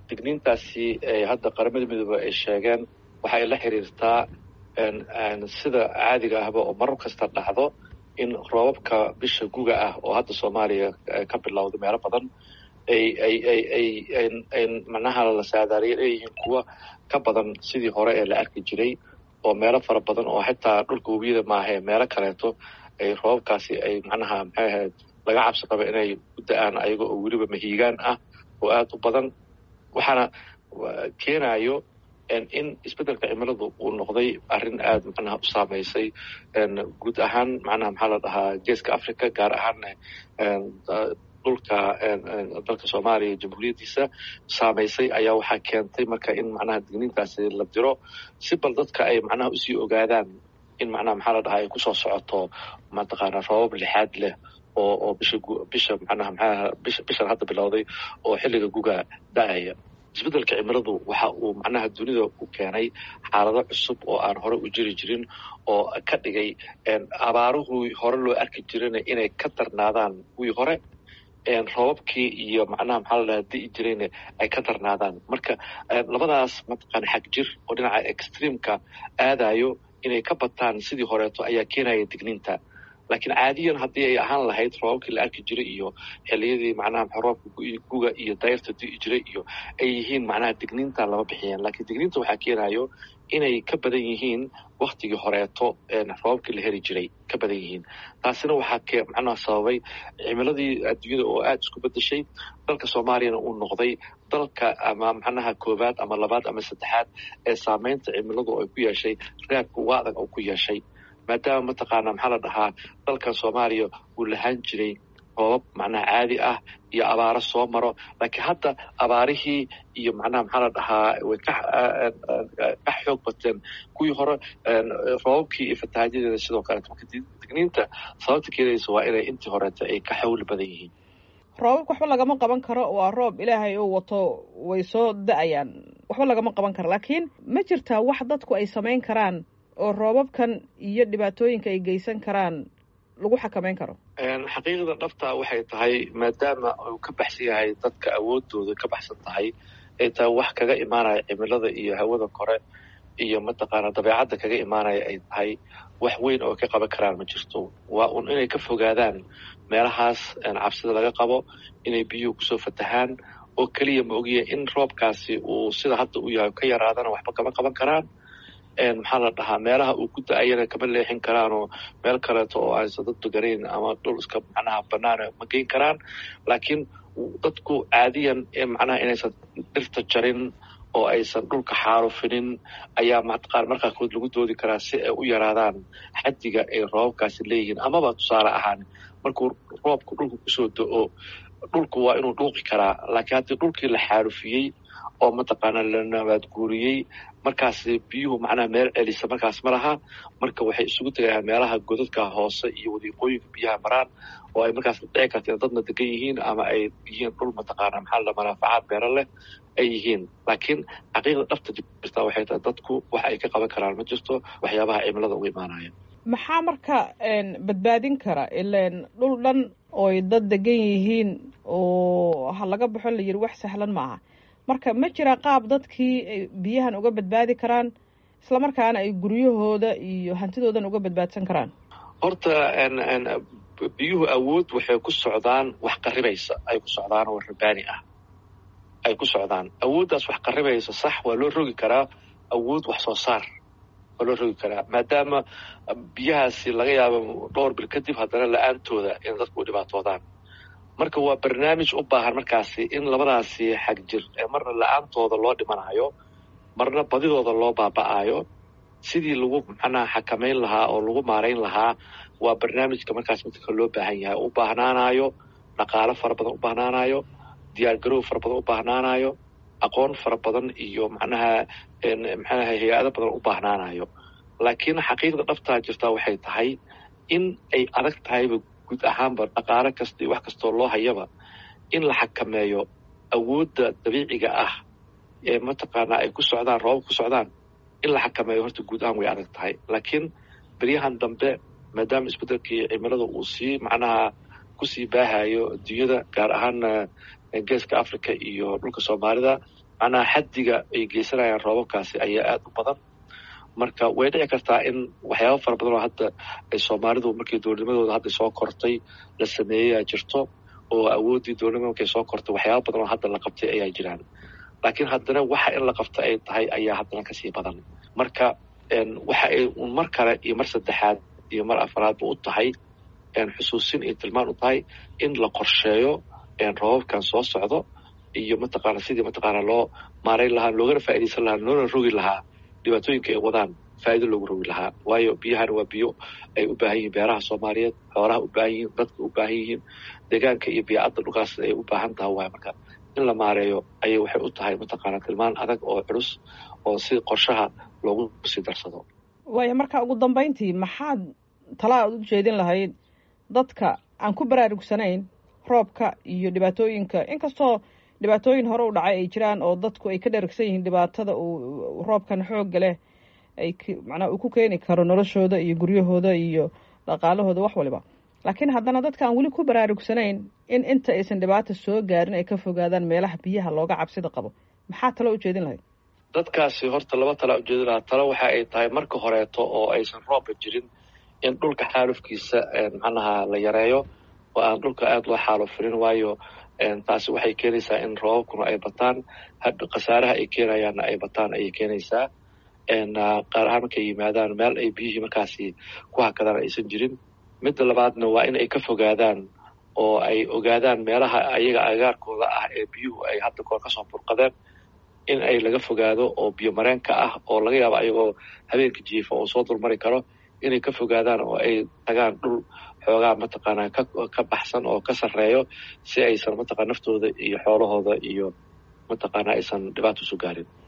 digniintaasi hadda qaramada midoobe ay sheegeen waxay la xiriirtaa sida caadiga ahba oo marar kasta dhacdo in roobabka bisha guga ah oo hadda soomaaliya ka bilowda meelo badan ay ay ay ay ay macnaha la saadaaliya leeyihiin kuwa ka badan sidii hore ee la arki jiray oo meelo fara badan oo xitaa dhulka webiyada maahae meelo kaleeto ay roobabkaasi ay macnaha maxay ahayd laga cabsi qaba inay u da-aan ayaga oo weliba mahiigaan ah oo aada u badan waxaana keenayo in isbeddelka cimiladu uu noqday arrin aada macnaha u saameysay guud ahaan macnaha maxaa la dhahaa geeska africa gaar ahaanna dhulka dalka soomaaliya jamhuuriyaddiisa saameysay ayaa waxaa keentay marka in macnaha digniintaasi la diro si bal dadka ay macnaha usii ogaadaan in macnaha maxaa la dhahaa ay kusoo socoto mataqaana roobab lixaad leh oo oo bisha bisha macnaha maxaa bisha bishan hadda bilowday oo xilliga guga da-aya isbeddelka cimiladu waxa uu macnaha dunida u keenay xaalado cusub oo aan hore u jiri jirin oo ka dhigay abaaruhii hore loo arki jirana inay ka darnaadaan kuwii hore roobabkii iyo macnaha maxaa la dhaha di'i jirayna ay ka darnaadaan marka labadaas mataqaana xag jir oo dhinaca extreamka aadayo inay ka bataan sidii horeeto ayaa keenaya digniinta laakiin caadiyan haddii ay ahaan lahayd roobabkii la arki jiray iyo xiliyadii macnaha roobka guga iyo dayrta di'i jiray iyo ay yihiin macnaha digniinta lama bixiyeen laakiin digniinta waxaa keenayo inay ka badan yihiin waktigii horeeto roobabkii la heli jiray ka badan yihiin taasina waxaa macnaha sababay cimiladii adduunyada oo aada isku bedeshay dalka soomaaliyana uu noqday dalka ama macnaha koowaad ama labaad ama saddexaad ee saameynta cimiladu ay ku yeeshay raadka uga adag oo ku yeeshay maadaama mataqaana maxaa la dhahaa dalkan soomaaliya uu lahaan jiray roobab macnaha caadi ah iyo abaaro soo maro laakiin hadda abaarihii iyo macnaha maxaa la dhahaa way ka ka xoog bateen kuwii hore roobabkii iyo fatahaajadeeda sidoo kaleeto marka digniinta sababta keenaysa waa inay intii horeeta ay ka xawli badan yihiin roobabka waxba lagama qaban karo waa roob ilaahay uu wato way soo da-ayaan waxba lagama qaban karo laakiin ma jirtaa wax dadku ay samayn karaan oo roobabkan iyo dhibaatooyinka ay geysan karaan lagu xakameyn karo xaqiiqda dhabta waxay tahay maadaama uu ka baxsan yahay dadka awoodooda ka baxsan tahay ay tahay wax kaga imaanaya cimilada iyo hawada kore iyo mataqaana dabeecadda kaga imaanaya ay tahay wax weyn oo ka qaban karaan ma jirto waa un inay ka fogaadaan meelahaas cabsida laga qabo inay biyuhu kusoo fatahaan oo keliya ma ogiya in roobkaasi uu sida hadda u yahay ka yaraadana waxba kama qaban karaan maxaa la dhahaa meelaha uu ku da-ayana kama leexin karaanoo meel kaleeto oo aysan dad deganayn ama dhul iska macnaha banaana ma geyn karaan laakiin dadku caadiyan macnaha inaysan dhirta jarin oo aysan dhulka xaalufinin ayaa mataqaan markaa kood lagu doodi karaa si ay u yaraadaan xaddiga ay roobabkaasi leeyihiin amaba tusaale ahaan markuu roobku dhulka kusoo da-o dhulku waa inuu dhuuqi karaa laakiin haddii dhulkii la xaalufiyey oo mataqaana la nabaad guuriyey markaas biyuhu macnaha meel celisa markaas ma laha marka waxay isugu tegayaan meelaha godadka hoose iyo wadiiqooyinka biyaha maraan oo ay markaas dhici karta in dadna degan yihiin ama ay yihiin dhul mataqaana maxaa la manaafacaad beero leh ay yihiin laakiin xaqiiqda dhabta jirta waxay tahay dadku waxa ay ka qaban karaan ma jirto waxyaabaha cimilada uga imaanaya maxaa marka badbaadin kara ilan dhul dhan ooy dad degan yihiin oo ha laga baxo la yiri wax sahlan maaha marka ma jira qaab dadkii biyahan uga badbaadi karaan islamarkaana ay guryahooda iyo hantidoodan uga badbaadsan karaan horta biyuhu awood waxay ku socdaan wax qaribaysa ay ku socdaan oo rabaani ah ay ku socdaan awooddaas wax qaribaysa sax waa loo rogi karaa awood wax soo saar waa loo rogi karaa maadaama biyahaasi laga yaabo dhowr bil kadib haddana la-aantooda in dadku u dhibaatoodaan marka waa barnaamij u baahan markaasi in labadaasi xag jir ee marna la-aantooda loo dhimanayo marna badidooda loo baaba-ayo sidii lagu macnaha xakameyn lahaa oo lagu maarayn lahaa waa barnaamijka markaas midka loo baahan yahay u baahnaanayo dhaqaalo fara badan u baahnaanayo diyaar garow fara badan u baahnaanayo aqoon fara badan iyo macnaha maxaanaha hay-ado badan u baahnaanayo laakiin xaqiiqda dhabtaa jirtaa waxay tahay in ay adag tahayba guud ahaanba dhaqaalo kasta iyo wax kastoo loo hayaba in la xakameeyo awoodda dabiiciga ah ee mataqaanaa ay ku socdaan roobab ku socdaan in la xakameeyo horta guud ahaan way adag tahay laakiin beryahan dambe maadaama isbeddelkii cimilada uu sii macnaha kusii baahayo adduunyada gaar ahaana geeska africa iyo dhulka soomaalida macnaha xaddiga ay geysanayaan roobabkaasi ayaa aada u badan marka way dhici kartaa in waxyaaba fara badan oo hadda ay soomaalidu markii dowladnimadooda hadda soo kortay la sameeyeyaa jirto oo awooddii dowladnimada markay soo kortay waxyaaba badan oo hadda la qabtay ayaa jiraan laakiin haddana waxa in la qabta ay tahay ayaa haddana kasii badan marka waxa ay mar kale iyo mar saddexaad iyo mar afaraadba u tahay xusuusin iyo tilmaan u tahay in la qorsheeyo roobabkan soo socdo iyo mataqaana sidii mataqaana loo maarayn lahaa loogana faaidaysan lahaa loona rogi lahaa dhibaatooyinka ay wadaan faa'iido loogu rogi lahaa waayo biyahana waa biyo ay u baahan yihiin beeraha soomaaliyeed xoolaha u baahan yihiin dadka u baahan yihiin deegaanka iyo biicadda dhulkaas ay u baahan taha waay marka in la maareeyo ayay waxay u tahay mataqaana tilmaan adag oo culus oo si qorshaha loogu sii darsado waaya marka ugu dambayntii maxaad talaa aad u jeedin lahayd dadka aan ku baraarugsanayn roobka iyo dhibaatooyinka inkastoo dhibaatooyin hore u dhacay ay jiraan oo dadku ay ka dheragsan yihiin dhibaatada uu roobkan xoogga leh ay macnaa uu ku keeni karo noloshooda iyo guryahooda iyo dhaqaalahooda wax waliba laakiin haddana dadka aan weli ku baraarugsanayn in inta aysan dhibaata soo gaarin ay ka fogaadaan meelaha biyaha looga cabsida qabo maxaa talo u jeedin lahayd dadkaasi horta laba talaa ujeedin lahaa talo waxa ay tahay marka horeeto oo aysan roobba jirin in dhulka xaalufkiisa macnaha la yareeyo oo aan dhulka aada loo xaalufirin waayo taasi waxay keenaysaa in roobabkuna ay bataan khasaaraha ay keenayaanna ay bataan ayay keenaysaa qaar ahaan markay yimaadaan meel ay biyihii markaasi ku hakadaan aysan jirin midda labaadna waa in ay ka fogaadaan oo ay ogaadaan meelaha ayaga agaarkooda ah ee biyuhu ay hadda koor kasoo burqadeen in ay laga fogaado oo biyo mareenka ah oo laga yaabo ayagoo habeenka jiifa oo soo dulmari karo inay ka fogaadaan oo ay tagaan dhul xoogaa mataqaanaa ka baxsan oo ka sarreeyo si aysan mataqana naftooda iyo xoolahooda iyo mataqaana aysan dhibaato isu gaarin